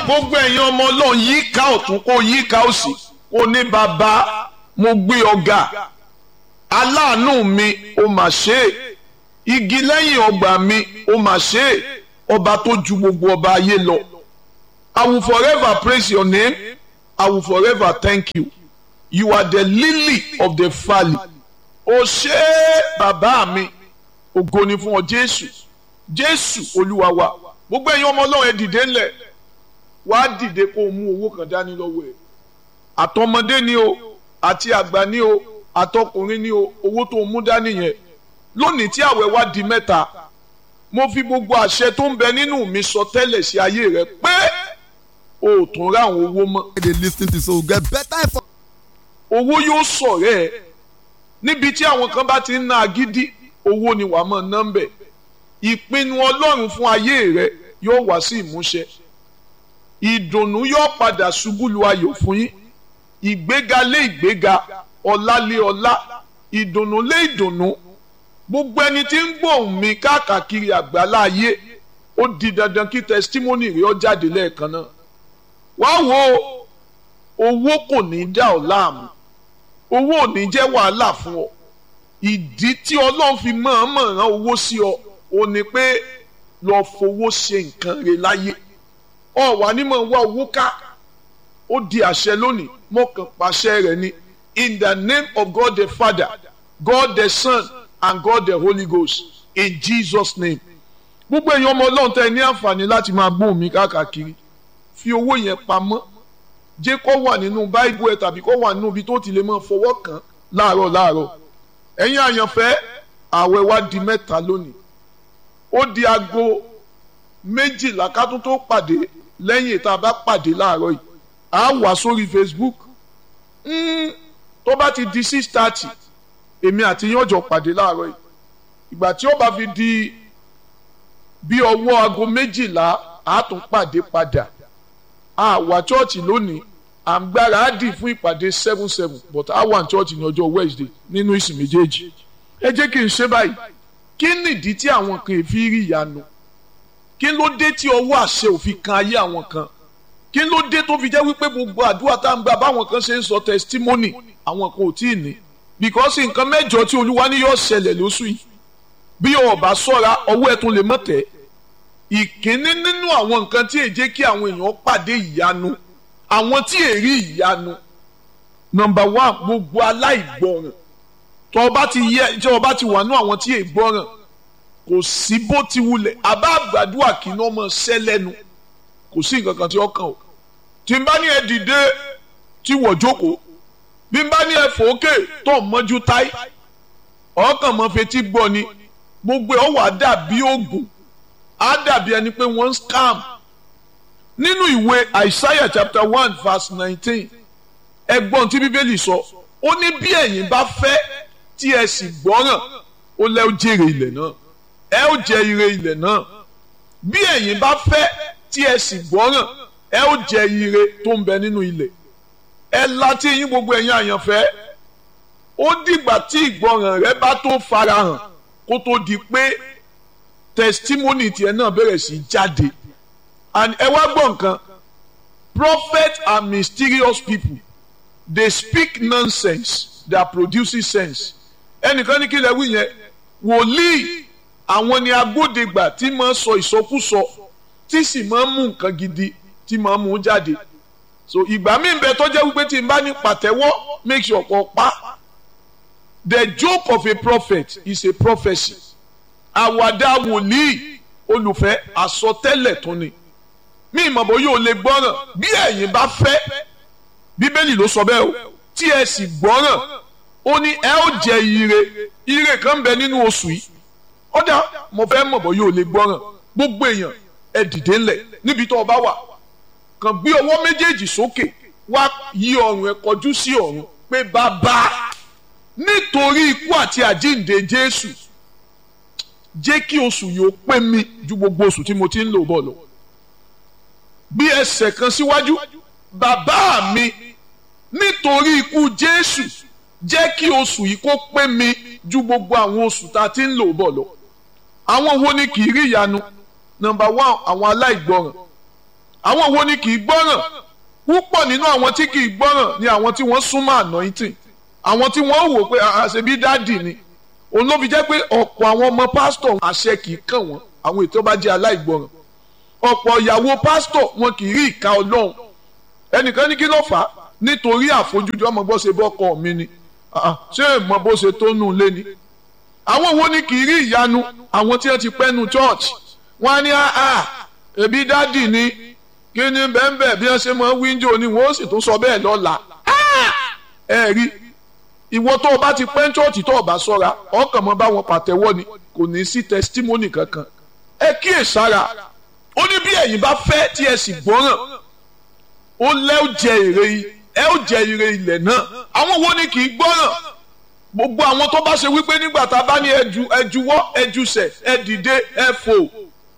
gbogbo ẹ̀yin ọmọ ọlọ́run yíká ọ̀tún kó yíká òsì kó ní bàbá mo gbé ọ̀gá aláàánú mi ó mà ṣe é igi lẹ́yìn ọgbà mi ó mà ṣe é ọba tó ju gbogbo ọba ayé lọ I will forever praise your name I will forever thank you you are the lily of the valley ó ṣe é bàbá mi ògo ni fún ọ Jésù Jésù Olúwa wa gbogbo ẹ̀yin ọmọ ọlọ́run ẹ dìde ńlẹ̀ wàá dìde kó o mú owó kan dání lọ́wọ́ ẹ̀ àtọmọdé ni o àti àgbà ni o àtọkùnrin ni o owó tó o mú dání yẹn lónìí tí àwẹ̀ wá di mẹ́ta mo fi gbogbo àṣẹ tó ń bẹ nínú mi sọ tẹ́lẹ̀ sí ayé rẹ pé o ò tún rá àwọn owó mọ́. dey lis ten to so get better info. owó yóò sọ̀rẹ́ ẹ̀ níbi tí àwọn kan bá ti ń ná agídí owó ni wàá mọ̀ nọ́mbẹ̀ ìpinnu ọlọ́run fún ayé rẹ yóò wá sí ìmúṣẹ ìdùnnú yóò padà ṣubú lu ayọ̀ fún yín ìgbéga lé ìgbéga ọlá lé ọlá ìdùnnú lé ìdùnnú gbogbo ẹni tí ń gbóhùn mi káàkiri àgbálá ayé ó di dandan kí testimony rẹ ó jáde lẹ́ẹ̀kan náà wá wo owó kò ní dá ọ láàmú owó ò ní jẹ́ wàhálà fún ọ ìdí tí ọlọ́run fi mọ̀ọ́mọ̀ rán owó sí ọ ò ní pé lọ fowó ṣe nǹkan rẹ láyé ọ wà ní mọ̀ wá owó ká ó di àṣẹ lónìí mọ̀kàn pàṣẹ rẹ̀ ni in the name of God the Father God the Son and God the Holy Ghost in Jesus name gbogbo èèyàn ọmọ ọlọ́run tẹ́ ẹ ní àǹfààní láti máa gbóhùn mi káàkiri fi owó yẹn pamọ́ jẹ́ kó wà nínú báíbù ẹ̀ tàbí kó wà nínú ibi tó ti lè máa fọwọ́ kàn láàárọ̀ láàárọ̀ ẹ̀yin àyànfẹ́ ààwẹ̀ wa di mẹ́ta lónìí ó di aago méjìlá ká tún tó pàdé lẹ́yìn tá a bá pàdé láàárọ̀ yìí à á wà sórí Facebook mm, tó bá ti di six thirty èmi àti yín ọjọ́ pàdé láàárọ̀ yìí ìgbà tí ó bá fi di bí ọwọ́ aago méjìlá á tún pàdé padà a wà chọ́ọ̀chì lónìí à ń gbára á dì fún ìpàdé seven seven but a wà ní chọ́ọ̀chì ní ọjọ́ Wednesday nínú ìsìn méjèèjì ẹ jẹ́ kí n ṣe báyìí kí nìdí tí àwọn kan fi rí ìyanu kí ló dé tí ọwọ́ àṣẹ òfin kan ayé àwọn kan kí ló dé tó fi jẹ́ wípé gbogbo àdúrà tá à ń gbà báwọn kan ṣe ń sọ testimony àwọn kan ò tí ì ní because nǹkan mẹ́jọ tí olúwa ní yóò ṣẹlẹ̀ lóṣù yìí bí o bá ṣọ́ra ọwọ́ ẹ̀ tún lè mọ̀ tẹ́ ìkíní nínú àwọn nǹkan tí èjé kí àwọn èèyàn pàdé ìyanu àwọn tí èrí ìyanu nọ́mbà one gbogbo aláìgbọràn tó o bá ti yẹ tí o bá ti wà nú àwọn tí ègbọràn kò sí bó ti wulẹ̀ àbá àgbàdua kì í ná ọmọ ṣẹ́ lẹ́nu kò sí nǹkan kan tí ó kàn o tí n bá ní ẹ dìde tí wọ́n jókòó bí n bá ní ẹ fòókè tó ń mọ́jú táì ọkàn mọ́ fetí gbọ́ ni gbogbo ẹ̀ ó wà dàbí oògùn á dàbí ẹni pé wọ́n ń scam nínú ìwé Isaiah chapter one verse nineteen ẹgbọ́n tí bíbélì sọ ó ní bí ẹ̀yin bá fẹ́ tí ẹ sì gbọ́ràn ó lẹ́ ó jèrè ilẹ̀ náà ẹ ó jẹ ire ilẹ̀ náà bí ẹ̀yin bá fẹ́ tí ẹ sì gbọ́ràn ẹ ó jẹ ire tó ń bẹ nínú ilẹ̀ ẹ láti yín gbogbo ẹ̀yin àyànfẹ́ ó dìgbà tí ìgbọràn rẹ bá tó farahàn kó tó di pé testimony tiẹ̀ náà bẹ̀rẹ̀ sí jáde and ẹ wá gbọ́ nǹkan prophets are mysterious people they speak nonsense that produces sense ẹnìkan ní kí lè wí yẹn wòlíì àwọn ni agbódegbà tí máa sọ ìsọkúsọ tí sì máa mú nǹkan gidi tí máa mú jáde so ìgbà míì bẹ tó jẹ́ wípé tí n bá ní pàtẹ́wọ́ make sure kó pa the joke of a prophet is a prophecy àwàdà wòlíì olùfẹ́ àsọtẹ́lẹ̀ tó ni mí ìmọ̀bọ yóò lè gbọ́ràn bí ẹ̀yin bá fẹ́ bíbélì ló sọ bẹ́ẹ̀ o tí ẹ sì gbọ́ràn ó ní ẹ ó jẹ ire ire kan ń bẹ nínú oṣù yìí ọ̀dà mo fẹ́ mọ̀bọ yóò lè gbọ́ràn gbogbo èèyàn ẹ dìde ńlẹ̀ níbi tó o bá wà kàn gbé ọwọ́ méjèèjì sókè wá yí ọrùn ẹ kọjú sí ọ̀run pé bàbá nítorí ikú àti àjíǹde Jésù jẹ́ kí oṣù yìí ó pé mi ju gbogbo oṣù tí mo ti ń lò bọ̀ lọ. bí ẹsẹ̀ kan síwájú bàbá mi nítorí ikú Jésù jẹ́ kí oṣù yìí kó pé mi ju gbogbo àwọn oṣù tá a ti ń lò bọ̀ lọ. àwọn wo ni kì í rí ìyanu nọ́mbà one àwọn aláìgbọràn àwọn wo ni kì í gbọ́ràn púpọ̀ nínú àwọn tí kì í gbọ́ràn ni àwọn tí wọ́n súnmọ́ anointing àwọn tí wọ́n wò pé àṣebí dáàdì ni òun ló fi jẹ́ pé ọ̀pọ̀ àwọn ọmọ pásítọ̀ àṣẹ kì í kàn wọ́n àwọn ètò bá jẹ́ aláìgbọràn ọ̀pọ̀ ìyàwó pásítọ̀ wọn kì í rí ìka ọlọ́run ẹnìkan ní kí ló fà á nítorí àfojúdi ọmọ bó ṣe bọ́kọ mi ni ṣé èèmọ̀ bó ṣe tó nù lé ni àwọn wo ni kì í rí ìyanu àwọn tí wọ́n ti pẹ́ nu church wọ́n á ní àá ẹbí dádì ni kí ni bẹ́ẹ̀ bí wọ́n ṣe mọ wíńdò ni wọ́n sì tún sọ bẹ́ẹ̀ lọ́la ẹ rí ìwọ tó o bá ti pẹ́ church tó o bá sọ́ra ọkàn mọ́ bá wọn pàtẹ́wọ́ ni kò ní sí testimony kankan ẹ kíyè sára ó ní bí ẹ̀yin bá fẹ́ tí ẹ sì gbọ́ràn ó lẹ́ ó jẹ èrè ẹ ó jẹ èrè ilẹ̀ náà àwọn wo ni kì í gbọ́ràn gbogbo àwọn tó bá ṣe wípé nígbà tá a bá ní ẹju ẹjuwọ́ ẹjusẹ̀ ẹ dìde ẹ fò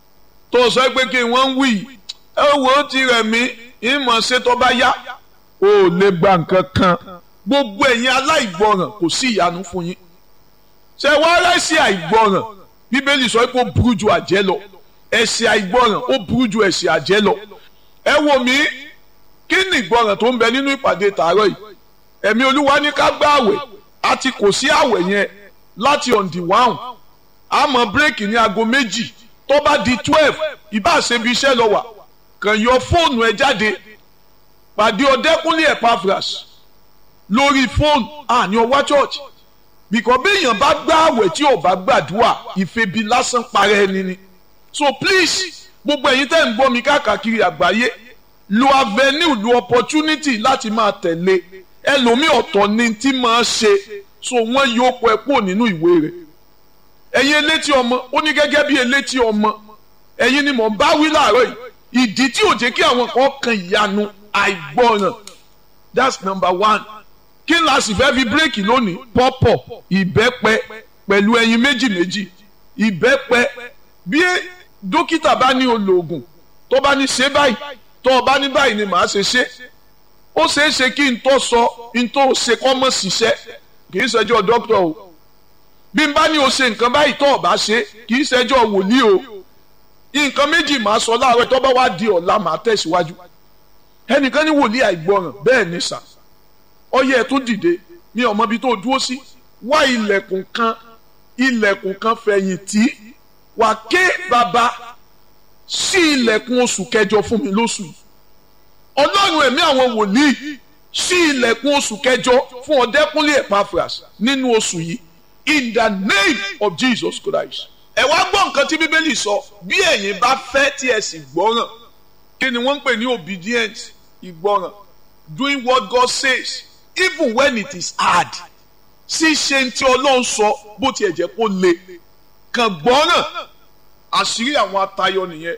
tó sọ pé kí wọ́n ń wí ẹ wò ó ti rẹ̀ mí ìmọ̀ ṣe tó bá yá ó lè gba nǹkan kan gbogbo ẹ̀yin aláìgbọràn kò sí ìyanu fún yín ṣe wá rẹ́sì àìgbọràn bíbélì sọ pé ó burú ju àjẹ́ lọ ẹ̀ṣẹ̀ àìgbọràn ó burú ju ẹ̀ṣẹ̀ àjẹ́ lọ ẹ wò mí kí ni ìgbọràn tó ń bẹ nínú ìpàdé tààrọ̀ yìí ẹ̀mí olúwa ní ká gbá àwẹ̀ àti kò sí àwẹ̀ yẹn láti on the one àmọ́ bírèkì ní aago méjì tó bá di twelve ìbá ṣebi iṣẹ́ lọ wà kàn yọ fóònù ẹ jáde pàdé ọdẹkùnlé Epaphras lórí fóònù àní ọwá church bìkọ́ béèyàn bá gbá àwẹ̀ tí ò bá gbàdúrà ìfebi lásán parẹ́ ẹni ni so please gbogbo ẹ̀yin tẹ́ ń gbọ́ mi káàkiri àgbáyé lo avenue lo opportunity láti máa tẹ̀lé ẹlòmíì ọ̀tọ̀ ni tí máa ṣe so wọ́n yóò kọ ẹ kúrò nínú ìwé rẹ̀ ẹ̀yin elétí ọmọ ó ní gẹ́gẹ́ bí elétí ọmọ ẹ̀yin ni mò ń bá wí láàárọ̀ yìí ìdí tí ò jẹ́ kí àwọn kan kan ìyanu àìgbọràn that's number one kí n la sì fẹ́ fi bírèkì lónìí pọ́pọ̀ ìbẹ́pẹ pẹ̀lú ẹyin méjì méjì ìbẹ́pẹ bí dókítà bá ní olóògùn tó bá ní ṣe báyìí tó o bá ní báyìí ni màá ṣe ṣe ó ṣeé ṣe kí n tó sọ n tó ṣe kọ́ mọ́ ṣiṣẹ́ kì í ṣẹjọ́ dókítà o bí n bá ní o ṣe nǹkan báyìí tó o bá ṣe kì í ṣẹjọ́ wòlíì o nǹkan méjì màá sọ láàárọ̀ tó bá wá di ọ̀la màá tẹ̀síwájú ẹnìkan ní wòlíì àìgbọràn bẹ́ẹ̀ ní sà ọyẹ ẹ̀ tó dìde ní ọmọ ibi tó dúró sí wá ilẹ̀kùn kan ilẹ̀kùn kan fẹ̀yìntì wà ké bàbá sí ilẹ̀kùn oṣù kẹjọ fún mi lóṣù yìí ọlọ́run ẹ̀mí àwọn wòlíì sí ilẹ̀kùn oṣù kẹjọ fún ọ̀dẹ́kúnlé Epaphras nínú oṣù yìí in the name of Jesus Christ. ẹ wá gbọ́ nǹkan tí bíbélì sọ bí ẹ̀yin bá fẹ́ tí ẹ sì gbọ́ràn kí ni wọ́n ń pè ní obedience ìgbọ́ràn doing what God says even when it is hard ṣíṣe tí ọlọ́run sọ bó tiẹ̀ jẹ́ kó le kàn gbọ́ràn àṣírí àwọn atayọ nìyẹn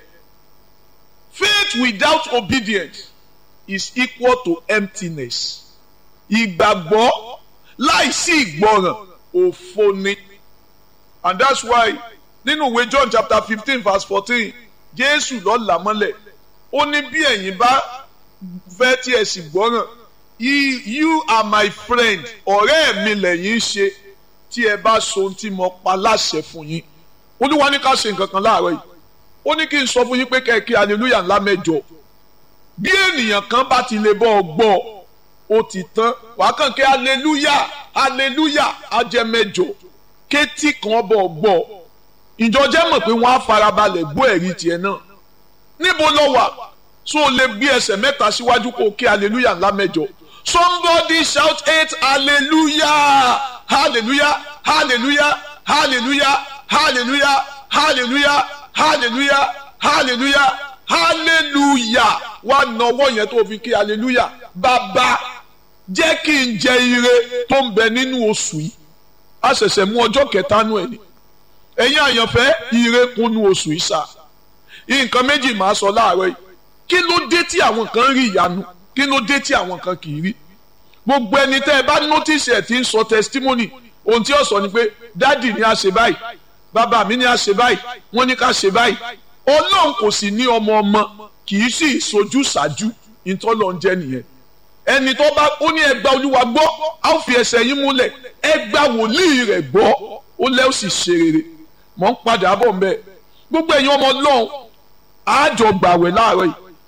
faith without obedience is equal to emptiness ìgbàgbọ́ láìsí ìgbọràn òfo ni and that's why nínú ìwé John chapter fifteen verse fourteen Jésù ló là mọ́lẹ̀ ó ní bí ẹ̀yin bá fẹ́ tí ẹ sì gbọ́ràn you are my friend ọ̀rẹ́ mi lẹ́yìn ṣe tí ẹ bá so ohun tí mo pa láṣẹ fún yín olúwa ní ká ṣe nǹkan kan láàárọ̀ yìí ó ní kí n sọ fún yín pé kẹ́kẹ́ hallelujah ńlá mẹ́jọ bí ènìyàn kan bá ti lè bọ́ ọ gbọ́ ó ti tán wàá kàn kí hallelujah hallelujah á jẹ́ mẹ́jọ kétí kan bọ̀ ọ gbọ́ ìjọ jẹ́ mọ̀ pé wọ́n á farabalẹ̀ gbọ́ ẹ̀rí tiẹ̀ náà níbo lọ wà so o lè gbé ẹsẹ̀ mẹ́ta síwájú kó o kí hallelujah ńlá mẹ́jọ somebody shout eight hallelujah hallelujah hallelujah hallelujah hallelujah hallelujah hallelujah hallelujah hallelujah wá nọwọ́ yẹn tó fi kí hallelujah bàbá jẹ́ kí n jẹ ire tó ń bẹ nínú oṣù yìí a ṣẹ̀ṣẹ̀ mú ọjọ́ kẹta nù ẹ̀ ni ẹ̀yin àyànfẹ́ ire kúnnú oṣù yìí sá nǹkan méjì máa sọ láàárọ̀ yìí kí ló dé tí àwọn kan rí ìyanu kí ló dé tí àwọn kan kì í rí gbogbo ẹni tẹ́ ẹ bá notice ẹ̀ tí ń sọ testimony ohun tí ó sọ ni pé dádì ni a ṣe báyìí bàbá mi ni a ṣe báyìí wọ́n ní ká ṣe báyìí ọlọ́run kò sì ní ọmọ ọmọ kì í sì sojú ṣáájú ìtọ́lọ̀ ń jẹ́ nìyẹn ẹni tó bá ó ní ẹgbà olúwa gbọ́ á ó fi ẹsẹ̀ yín múlẹ̀ ẹgbà wòlíì rẹ̀ gbọ́ ó lẹ́ ó sì ṣe rere mọ̀ ń padà bọ̀ ń bẹ́ẹ̀ gbogbo ẹ̀yin ọmọ ọlọ́run àjọ gbàwẹ̀ láàárọ̀ yìí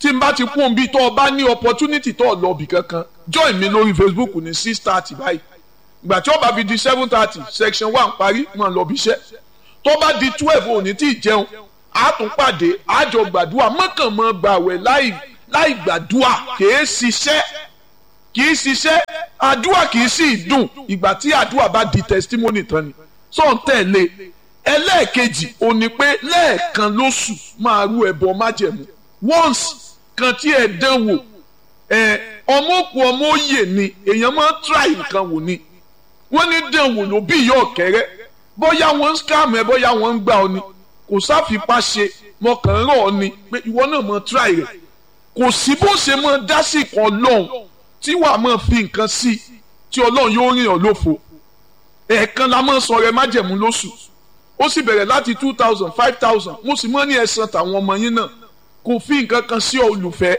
tí n bá ti kún un bí tó o bá ní opportunity tó o lọ bì kankan join mi lórí Facebook ní six thirty báyìí ìgbà tí ó bá fi di seven thirty section one parí mọ̀ lọ bí iṣẹ́ tó bá di twelve òní tí ì jẹun a tún pàdé àjọ gbàdúrà mọ́kànmọ́ gbàwẹ̀ láì láì gbàdúrà kìí ṣiṣẹ́ kìí ṣiṣẹ́ àdúrà kìí sì dùn ìgbà tí àdúrà bá di testimony tán ni sọ̀n tẹ̀lé ẹlẹ́ẹ̀kejì ò ní pé lẹ́ẹ̀kan lóṣù máa rú ẹbọ májẹ̀mú once kan tí ẹ dán wò ẹ ọmọ òkú ọmọ òye ni èèyàn máa ń try nǹkan wò ni wọ́n ní dán wò ló bí ìyá ọ̀kẹ́rẹ́ bóyá wọ́n ń scam ẹ bóyá wọ́n ń gbà ọ ni kò sáfipá ṣe mọ̀kàn rọ̀ ọ ni pé ìwọ náà máa try rẹ̀ kò sí bó ṣe máa dá sí kan lọ́hùn tí wàá máa fi nǹkan sí tí ọlọ́run yóò rìn ọ́ lófo ẹ̀ẹ̀kan la máa sọ rẹ májẹ̀mú lóṣù ó sì bẹ̀rẹ̀ láti two thousand five thousand mo sì mọ́ ní ẹ̀sán tàwọn ọmọ yín náà kò fi nǹkan kan sí olùfẹ́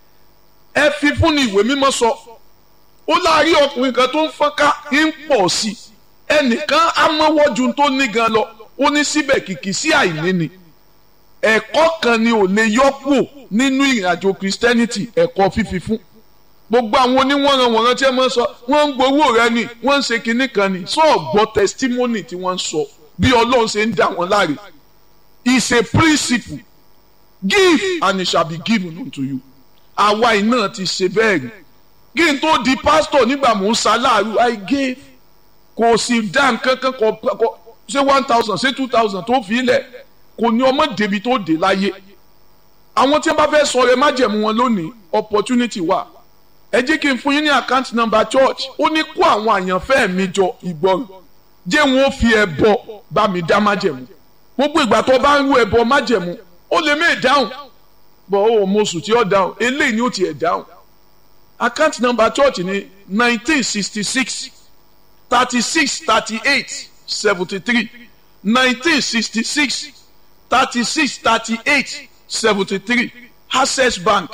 ẹ fi fún ni ìwé mímọ́ sọ ó láàárín ọkùnrin kan tó ń fọ́nká ń pọ̀ sí i ẹnìkan amọ́wọ́jú tó ní gan lọ ó ní síbẹ̀ kìkì sí àìní ni ẹ̀kọ́ kan ni ò lè yọ́pò nínú ìrìnàjò Christianity ẹ̀kọ́ fífi fún gbogbo àwọn oníwọ̀nranwọ̀nran tí ẹ máa ń sọ wọ́n ń gbowó rẹ ni wọ́n ń ṣe kinní kan ni sọ gbọ́ testimony tí wọ́n ń sọ bí Ọlọ́run ṣe ń dá wọn láre is a principle give and it shall be given unto you àwa iná ti ṣe bẹ́ẹ̀ rí kí n tó di pastor nígbà mò ń ṣaláàrú I gave kò sì dá nǹkan kan kọ ṣé one thousand ṣé two thousand tó fi lẹ̀ kò ní ọmọ débi tó dé láyé àwọn tí wọ́n bá fẹ́ sọ rẹ májẹ̀mú wọn lónìí opportunity wà ẹ jẹ́ kí n fún yín ní account number church ó ní kó àwọn àyànfẹ́ mi jọ ìgbọràn jẹ́ wọn ó fi ẹbọ bá mi dá májẹ̀mú gbogbo ìgbà tó bá ń rú ẹbọ májẹ̀mú ó lè mí dáhùn bọ̀ ó mọ oṣù tí ó dáhùn eléyìí ni ó tiẹ̀ dáhùn account number church ní nineteen sixty six thirty six thirty eight seventy three nineteen sixty six thirty six thirty eight seventy three access bank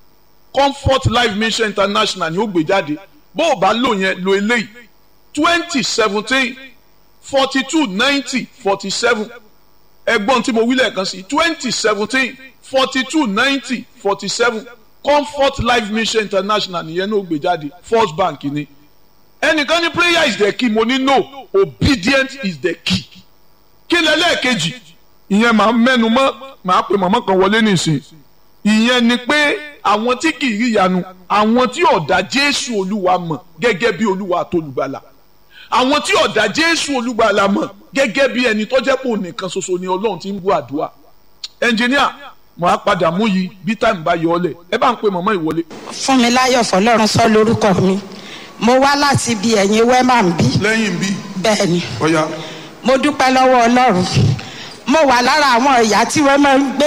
comfort life mission international ni ó gbé jáde bó o bá lò yẹn lo eléyìí twenty seventeen forty two ninety forty seven ẹgbọ́n tí mo wí lẹ́ẹ̀kan sí twenty seventeen forty two ninety forty seven comfort life mission international nìyẹn ní ó gbé jáde first bank ni ẹnìkan ní prayer is the key mo ní no obedience is the key kí lẹ́lẹ́ẹ̀kejì ìyẹn màá mẹ́nu mọ́ màá pe màmá kan wọlé nìsín ìyẹn ni pé àwọn tí kì í rí ìyanu àwọn tí ọ̀dà jésù olúwa mọ̀ gẹ́gẹ́ bí olúwa àtolùgbàlà àwọn tí ọ̀dà jésù olúgbàlà mọ̀ gẹ́gẹ́ bí ẹni tó jẹ́ pò nìkan ṣoṣo ni ọlọ́run ti ń bú àdúrà ẹnjìníà mo á padà mú yìí bí táìmù bá yọ ọ lẹ̀ ẹ bá ń pe màmá ìwọlé. fún mi láyọ̀ fọlọ́run sọ lórúkọ mi mo wá láti ibi ẹ̀yìn wẹ́mà ń bí lẹ́yìn bí bẹ́ẹ̀ ni ọ̀ya mo dúpẹ́ lọ́wọ́ ọlọ́run mo wà lára àwọn ìyá tí wọ́n máa ń gbé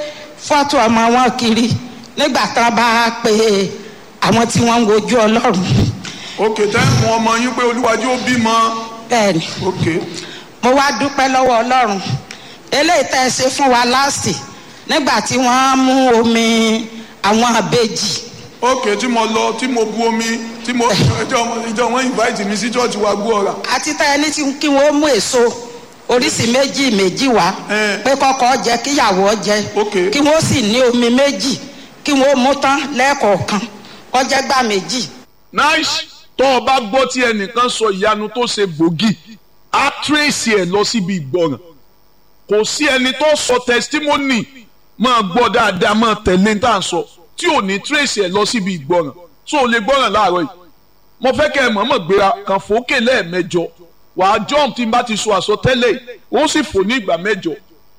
fọ́tò ọmọ wọn kiri nígbà tán bá pe àwọn tí wọ́n ń wojú ọlọ́run òkè tẹ́ mọ ọmọ yín pé olúwàjú ó bímọ bẹ́ẹ̀ ni òkè mo wá dúpẹ́ lọ́wọ́ ọlọ́run eléyìí tẹ́ ẹ ṣe fún wa láàsì nígbà tí wọ́n mú omi àwọn àbejì òkè tí mo lọ tí mo bu omi tí mo ìjọ ìjọ wọn invite mi sí church wa gbọ́ ọ̀rà àti tẹ́ ẹ ní tí kí wọ́n mú èso oríṣi méjì méjì wá Eh. pé kọ́kọ́ jẹ kíyàwó jẹ Okay. kí wọ́n sì ní omi méjì kí wọ́n mú tán lẹ́ẹ̀kọ̀ọ̀kan kọjá gbà méjì nice tó o bá gbọ́ tí ẹnìkan sọ ìyanu tó ṣe gbòógì á tírèsì ẹ̀ lọ síbi ìgbọràn kò sí ẹni tó sọ testimony máa gbọ́ dáadáa máa tẹ̀lé tá à ń sọ tí ò ní tírèsì ẹ̀ lọ síbi ìgbọràn tó o lè gbọ́ràn láàárọ̀ yìí mo fẹ́ kẹ́ ẹ mọ̀ọ́mọ̀ gbéra kàn fòókè lẹ́ẹ̀mẹjọ wàá jump tí n bá ti sọ àsọtẹ́lẹ̀ yìí, ó sì fò ní ìgbà mẹ́jọ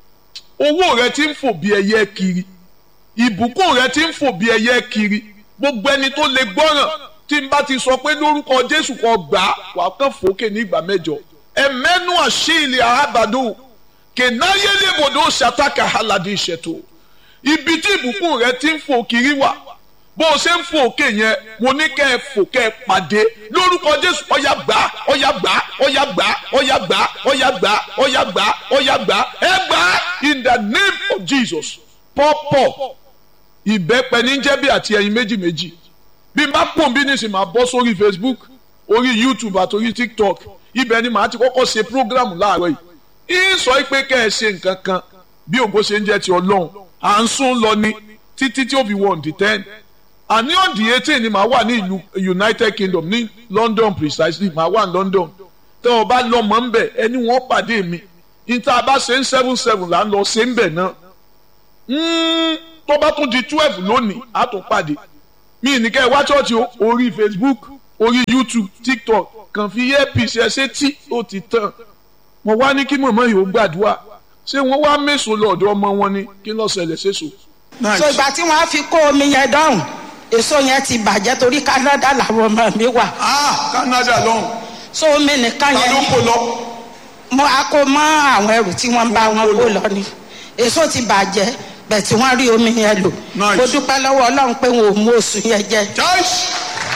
owó rẹ ti ń fò bí ẹyẹ kiri ìbùkún rẹ ti ń fò bí ẹyẹ kiri gbogbo ẹni tó lè gbọ́ràn tí n bá ti sọ pé lórúkọ jésù kan gbà á wà á kàn fòókè ní ìgbà mẹ́jọ ẹmẹnu àṣìlẹ àhábàdó kẹnáyélébòdò ṣàtàkà aládé ìṣètò ibi tí ìbùkún rẹ ti ń fò kiri wà bó o ṣe ń fò òkè yẹn mo ní kẹ́ ẹ fò kẹ́ ẹ pàdé lórúkọ jésù ọ̀yà gbà á ọ̀yà gbà á ọ̀yà gbà á ọ̀yà gbà á ọ̀yà gbà á ọ̀yà gbà á ọ̀yà gbà á ẹ gbà á in the name of jesus pọ́pọ̀ ìbẹ́pẹ ní jẹ́bi àti ẹyin méjì méjì bí n bá pòun bí nísìnyí máa bọ́ sórí facebook orí youtube àti orí tiktok ibẹ̀ ni màá ti kọ́kọ́ ṣe program láàárọ̀ yìí ń sọ pé kẹ́ ẹ ṣe nǹkan kan bí ògo ṣe ń jẹ́ ti ọlọ́run à ń sún lọ ni títí tí ó fi wọ on the ten àní on the eighteen ni màá wà ní ìlú United Kingdom ní London precisely màá wà ní London tẹ́ ọ bá lọ́mọ ń bẹ̀ ẹni wọ́n pàdé mi níta bá ṣe ń seven seven là ń lọ ṣe ń bẹ̀ náà tó bá tún di twelve lónìí á tún pàdé mi ní kẹ́ ẹ wá ṣọ́ọ̀ṣì orí Facebook orí YouTube TikTok kàn fi earpiece ẹ ṣe tí ó ti tàn mo wá ní kí mọ̀mọ́ yìí ó gbàdúrà ṣé wọ́n wá mẹ́sàn-án lọ́dọ̀ ọmọ wọn ni kí ló ṣẹlẹ̀ ṣèṣò. so ìgbà tí wọ́n á fi kó omi yẹn dọ́hùn èso yẹn ti bàjẹ́ torí Canada làwọn ọmọ mi wà ah Canada lọ́hùn so omi nìkan ta yẹn ló ni kó lọ. mo á kó mọ́ àwọn ẹrù tí wọ́n bá wọn kó lọ ni èso ti bàjẹ́ bẹ́ẹ̀ tí wọ́n rí omi yẹn lò Nice. mo dúpẹ́ lọ́wọ́ Ọlọ́run pé wọn ò mú oṣù yẹn jẹ Joyce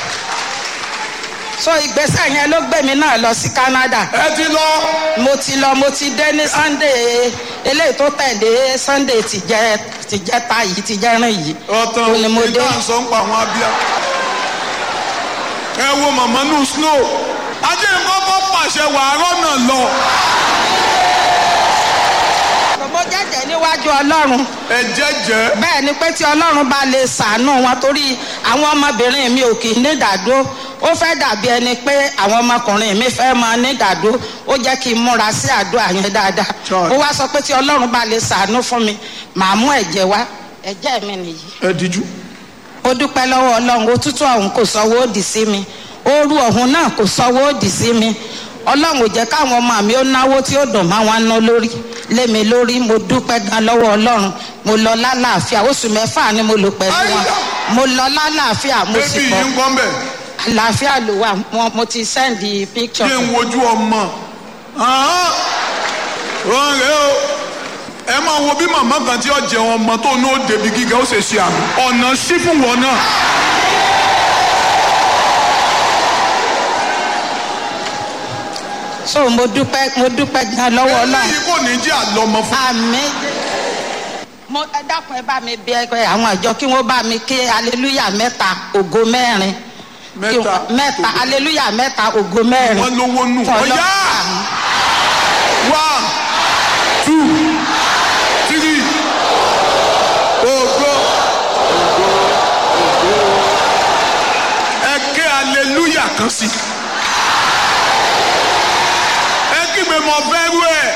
so ìgbésẹ̀ yẹn ló gbé mi náà lọ sí Canada ẹ ti lọ. mo ti lọ mo ti dé ní Sunday eléyìí tó tẹ̀lé Sunday ti jẹ́ ti jẹ́ ta yìí ti jẹ́ rìn yìí ọ̀tàn Ó ní mo dé. ìdá sọ ń pa àwọn abíyá. ẹ wo màmá nù snow. ajé kọ́kọ́ pàṣẹ wàárọ̀ náà lọ. mo jẹ́jẹ́ níwájú Ọlọ́run ẹ jẹ́jẹ́. bẹ́ẹ̀ ni pé tí Ọlọ́run bá lè ṣàánú wọn torí àwọn ọmọbìnrin mi ò kì í nídàádó ó fẹ́ dàbí ẹni pé àwọn ọmọkùnrin mi fẹ́ máa nídàádó ó jẹ́ kí n múra sí àdúrà yẹn dáadáa Sure. ó wá sọ pé tí Ọlọ́run bá lè ṣàánú fún mi màá mú ẹ̀jẹ̀ wá ẹ̀jẹ̀ mi nìyí ẹ díjú. ó dúpẹ́ lọ́wọ́ ọlọ́run òtútù ọ̀hún kò sọ́wọ́ òdì sí mi ooru ọ̀hún náà kò sọ́wọ́ òdì sí mi ọlọ́run ò jẹ́ káwọn ọmọ mi ó náwó tí ó dùn máa wọn ná lórí lé mi lórí mo dúpẹ́ gan lọ́wọ́ ọlọ́run mo lọ lálàáfíà oṣù mẹ́fà ni mo lò pẹ̀lú wọn mo lọ lálàáfíà mo sì bébí bọ̀ yìí ń gbọ́n bẹ̀. àlàáfíà ló wà mo- mo ti sẹ́ndì píkṣọ̀ kí n wojú ọmọ. Ahán. wọ́n rẹ̀ o. ẹ máa wo bí màmá kan tí ó jẹun ọmọ tó ní ó débi gíga ó ṣe ṣe àmì. ọ̀nà sí fún wọn náà. so mo dúpẹ́ mo dúpẹ́ gan lọ́wọ́ ọlọ́run eléyìí kò ní jẹ́ àlọ́mọ fún. àmì mo ẹ dákun ẹ bá mi bí ẹgbẹ́ àwọn ìjọ kí wọ́n bá mi ké aleluya mẹ́ta ògo mẹ́rin Kí Mẹ́ta. wọ́n- mẹ́ta aleluya mẹ́ta ògo mẹ́rin wọ́n lówó nù. Fún ọ̀yá Ọlọ́run. one two three ògo ẹ ké hallelujah kan sí. ẹ kígbe mọ bẹ́rù ẹ̀.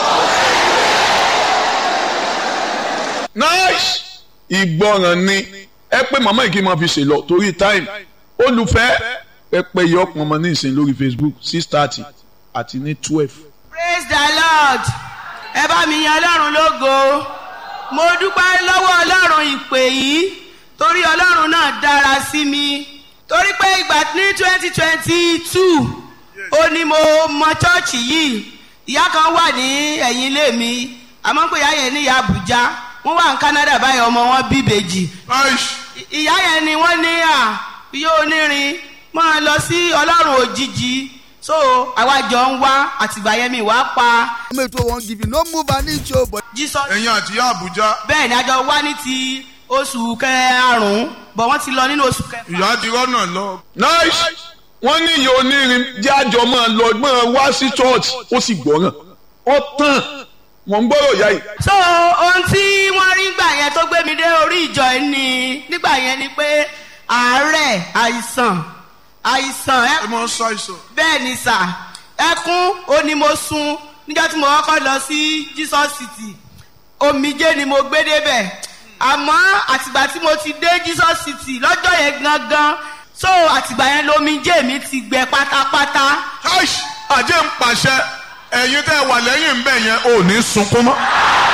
nice. ìgbọràn ni ẹ pé màmá yìí kí n máa fi ṣe lọ torí time olùfẹ́ pẹpẹ yọ ọpọn ọmọ ní ìsìn lórí Facebook six thirty àti ní twelve. praise the lord ẹ bá mi yan ọlọ́run lógo mo dúpẹ́ lọ́wọ́ ọlọ́run ìpè yìí torí ọlọ́run náà dára sí mi torí pé ìgbà ní twenty twenty two ó ní mo mọ chọ́ọ̀chì yìí ìyá kan wà ní ẹ̀yìn ilé mi àmọ́ pé ìyá yẹn ní ìyá àbújá wọ́n wà ní Canada báyìí ọmọ wọn bí ìbejì nice. ìyá yẹn ni wọ́n ní à yóò onírin máa lọ sí ọlọ́run òjijì so àwa jọ ń wá àtìgbà yẹn mi wá pa Mate wey wan give you no move an inch o but jesus ẹ̀yin àti ìyá àbújá bẹ́ẹ̀ ni àjọ wá ní ti oṣù karùn-ún bọ̀ wọ́n ti lọ nínú oṣù kẹfà. ìyá ti rọ́nà lọ. nice. wọ́n ní ìyá onírin jẹ́ àjọ máa lọ máa wá sí church ó sì gbọ́ràn ó tàn wọ́n ń gbọ́rọ̀ ìyá yìí. so ohun tí wọ́n rí gbà yẹn tó gbé mi dé orí ìjọ yìí ni nígbà yẹn ni pé àárẹ̀ àìsàn àìsàn ẹ ẹ máa ń ṣàìsàn. bẹ́ẹ̀ ni sà ẹkún ó ní mo sun níjọ́ tí mo kọ́kọ́ lọ sí jesus city omijé ni mo gbé débẹ̀ àmọ́ àtìgbà tí mo ti dé jesus city lọ́jọ́ yẹn gangan so àtìgbà yẹn lomijé mi ti gbẹ pátápátá aish àjẹ́ ń pàṣẹ ẹ̀yin tẹ́ ẹ wà lẹ́yìn ń bẹ̀ yẹn ò ní sunkún mọ́.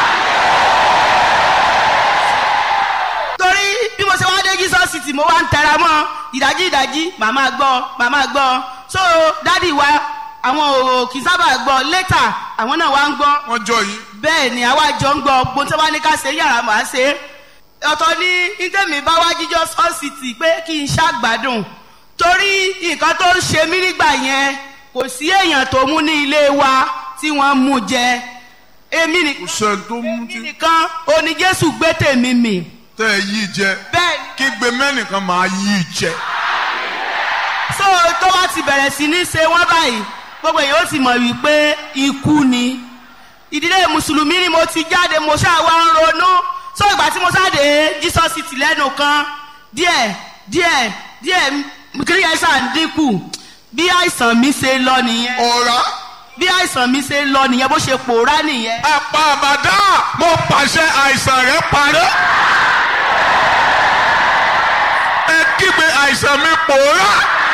torí bí mo ṣe wá dé jesus city mo wá ń tẹra mọ́ ìdájí ìdájí màmá gbọ́ màmá gbọ́ so dádì wa àwọn ò kì í sábà gbọ́ later àwọn náà wá ń gbọ́ wọ́n jọ yìí. bẹ́ẹ̀ ni àwa jọ ń gbọ́ gbogbo tí wọ́n bá ní ká ṣe yàrá màá ṣe é ọ̀tọ̀ ní ìtẹ̀mí bá wá jíjọ́ sọ́ọ̀sìtì pé kí n ṣàgbádùn torí nǹkan tó ń ṣe mí nígbà yẹn kò sí èèyàn tó mú ní ilé wa tí wọ́n mú jẹ èmi kò nìkan sẹ́ni tó mú èmi tí nìkan oní jésù gbé tèmi mì tẹ́ ẹ yí jẹ bẹ́ẹ̀ ni kí gbé mẹ́nìkan máa yí jẹ. so tó bá ti bẹ̀rẹ̀ sí ní ṣe wọ́n báyìí gbogbo èèyàn ó ti mọ̀ wípé ikú ni ìdílé mùsùlùmí ni mo ti jáde mo ṣáà wá ń ronú so ìgbà tí mo sáde jesus city lẹ́nu kan díẹ̀ díẹ̀ díẹ̀ kiri yẹn sàn dínkù bí àìsàn mi ṣe lọ nìyẹn ọ̀rá bí àìsàn mi ṣe lọ nìyẹn bó ṣe pòórá nìyẹn. apá àbàdà mo pàṣẹ àìsàn rẹ parẹ́ ẹ kígbe àìsàn mi pòórá.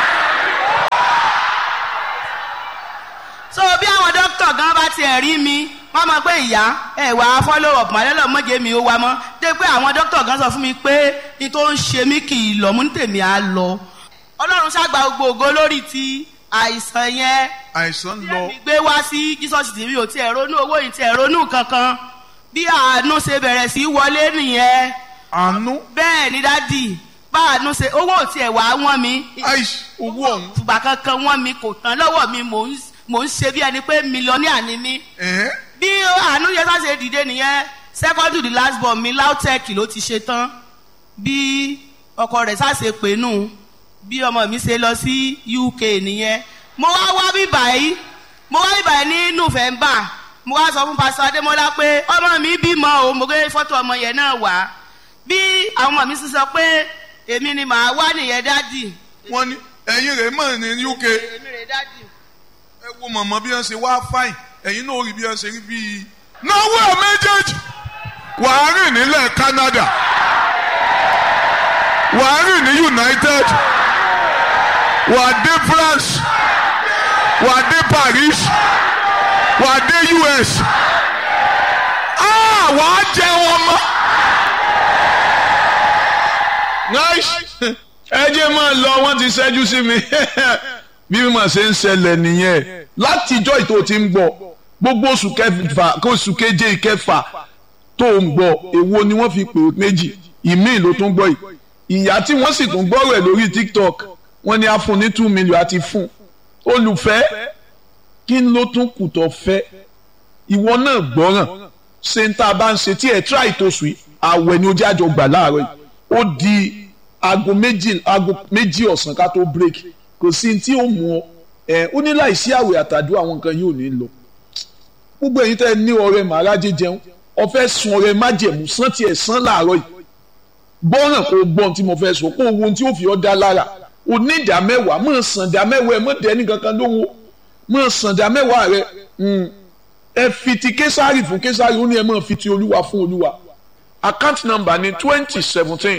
so bí àwọn dókítà gan bá tiẹ̀ rí mi wọ́n mọ̀ pé ìyá ẹ̀ wá follow up màlẹ́lọ́ mọ́jẹ́ mi ó wá mọ́ dé pé àwọn dókítà gan sọ fún mi pé ní tó ń ṣe mí kì í lọ mú ní tèmi á lọ ọlọ́run ṣàgbà gbogbo ògo lórí ti àìsàn yẹn àìsàn tí lọ ẹ̀mí gbé wá sí jesus tv ò tiẹ̀ ronú owó yìí tiẹ̀ ronú kankan bí àánú ṣe bẹ̀rẹ̀ sí í wọlé nìyẹn àánú bẹ́ẹ̀ ni dádì bá àánú ṣe owó ò tiẹ̀ wá wọ́n mi àìsí owó ọ̀hún. fùgbà kankan wọ́n mi kò tán lọ́wọ́ mi mò ń mò ń ṣe bí ẹni pé mílíọ̀nìà ni mí ẹ̀hẹ́n. bí àánú yẹn sá ṣe dìde nìyẹn second to the last born mi lautech ló ti ṣe tán bí ọkọ rẹ̀ sá ṣe pè nù bí ọmọ mi ṣe lọ sí uk nìyẹn mo wá wá bí báyìí mo wá bí báyìí ní november mo wá sọ fún pásítọ adémọlá pé ọmọ mi bímọ o mo gbé fọtò ọmọ yẹn náà wá bí àwọn ọmọ mi sì sọ pé èmi ni màá wá nìyẹn dádì wọ́n ní ẹ̀yin rẹ̀ mọ̀ ní uk ẹ èmi rè dádì. wo mọ̀mọ́ bí wọ́n ṣe wá fáìn ẹ̀yin náà rí bí wọ́n ṣe rí bíi. náwó ẹ̀ méjèèjì wàá rìn nílẹ̀ canada wàá rìn ní united wàá dé france wàá dé paris wàá dé us ah wàá jẹ wọn mọ́. nice ẹ jẹ́ máa lọ wọ́n ti ṣẹ́jú sí mi bí mo ṣe ń ṣẹlẹ̀ nìyẹn látijọ́ ìtò tí ń gbọ́ gbogbo oṣù kẹfà kó oṣù keje ìkẹfà tó ń gbọ́ èwo ni wọ́n fi pè é méjì ìmíì ló tún gbọ́ yìí ìyá tí wọ́n sì tún gbọ́ rẹ̀ lórí tiktok wọ́n ní a fún ní two million àti fún olùfẹ́ kí ló tún kù tó fẹ́ ìwọ náà gbọ́ràn ṣe ń tá a bá ń ṣe tí ẹ̀ tíra ìtòsù yìí àwẹ̀ ni ojú àjọ gbà láàárọ̀ yìí ó di aago méjì aago méjì ọ̀sán ká tó break kò sí tí ó mú ọ ẹ ó ní láìsí àwẹ̀ àtàdúrà àwọn nǹkan yóò ní lọ gbogbo ẹ̀yin tẹ́ ní ọrẹ màrájẹ jẹun ọfẹ́ sun ọrẹ májẹ̀mú sán tiẹ̀ sán láàárọ̀ yìí gbọ́ràn kó gbọ́n tí mo fẹ́ sọ kó wo ohun tí ó fi ọ́ dá lára o ní ìdá mẹ́wàá mọ̀ sàn dá mẹ́wàá ẹ mọ̀ dẹ́ ní kankan lówó mọ̀ sàn dá mẹ́wàá rẹ ẹ fi ti késàrì fún késàrì ó ní ẹ mọ̀ fi ti olúwa fún olúwa account number ni twenty seventeen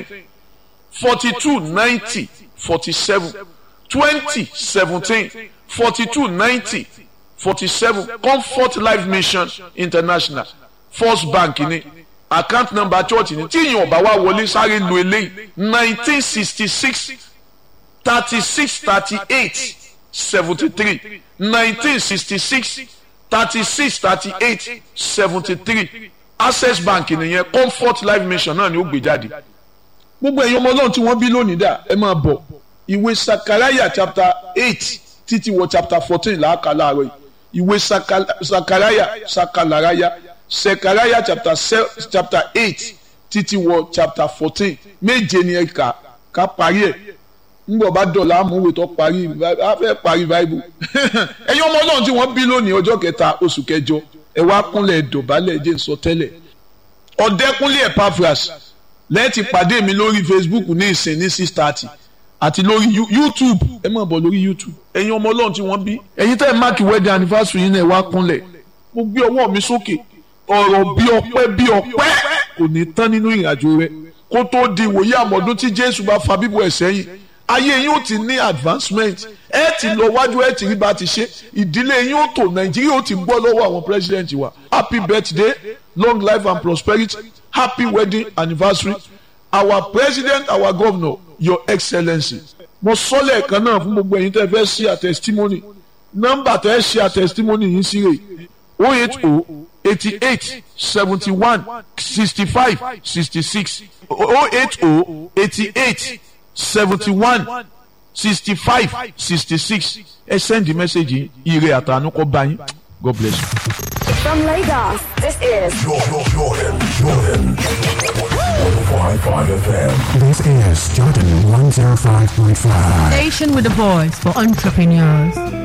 forty two ninety forty seven twenty seventeen forty two ninety forty seven comfort life mission international first bank ni account number church ni tí ìyẹn ọba wa wọlé sáré lu eléyìí nineteen sixty six thirty six thirty eight seventy three nineteen sixty six thirty six thirty eight seventy three access bank nìyẹn comfort life mission náà ni ó gbé jáde gbogbo ẹ̀yin ọmọ ọlọ́run tí wọ́n bí lónìí dà ẹ máa bọ̀ ìwé sakaraya chapter eight títí wọ chapter fourteen làákà láàárọ̀ yìí ìwé sakaraya sakalaraya sakaraya chapter chapter eight títí wọ chapter fourteen méje ni ẹ kà ká parí ẹ̀ ngbọ̀ bá dọ̀là amúwé tó parí a fẹ́ parí bible ẹ̀yin ọmọ ọlọ́run tí wọ́n bí lónìí ọjọ́ kẹta oṣù kẹjọ ẹ wá kúnlẹ̀ dọ̀bálẹ̀ jẹ́ sọ tẹ́lẹ̀ ọ̀dẹ́kúnlé epaphras lẹ́ẹ̀tì pàdé mi lórí facebook ní ìsìn ní six thirty àti lórí youtube ẹ máa bọ̀ lórí youtube ẹ̀yin ọmọ ọlọ́run tí wọ́n bí ẹ̀yin tẹ́ ẹ máàkì wedding anniversary yín náà ẹ wá kúnlẹ̀ mo gbé ọwọ́ mi sókè ọ̀rọ̀ bí ọpẹ́ bí ọpẹ́ kò ní tán nínú ìrìnàjò rẹ kó tó di ìwòye àmọ́dún tí jésù bá fa bíbọ̀ ẹ̀ sẹ́yìn ayé yín ó ti ní advancement ẹ ti lọ wájú ẹ ti rí bá ti ṣe ìdílé yín ó tò nàìjíríà ó ti gbọ́ lọ́wọ́ àwọn president wa happy birthday long life and prosperity happy wedding anniversary our president our governor your excellency mo sọ lẹ́ẹ̀kan náà fún gbogbo ẹ̀yin tẹ́ fẹ́ ṣe a testimony nọ́mbà tẹ́ ṣe a testimony yín sí rè o eight o eighty eight seventy one sixty five sixty six o eight o eighty eight seventy one sixty five sixty six ẹ send the message yìí ire àtànú kọ́ bá yín God bless you. From Lagos, this is Jordan, Jordan, Jordan. 105.5 FM. This is Jordan 105.5. Station with a voice for entrepreneurs.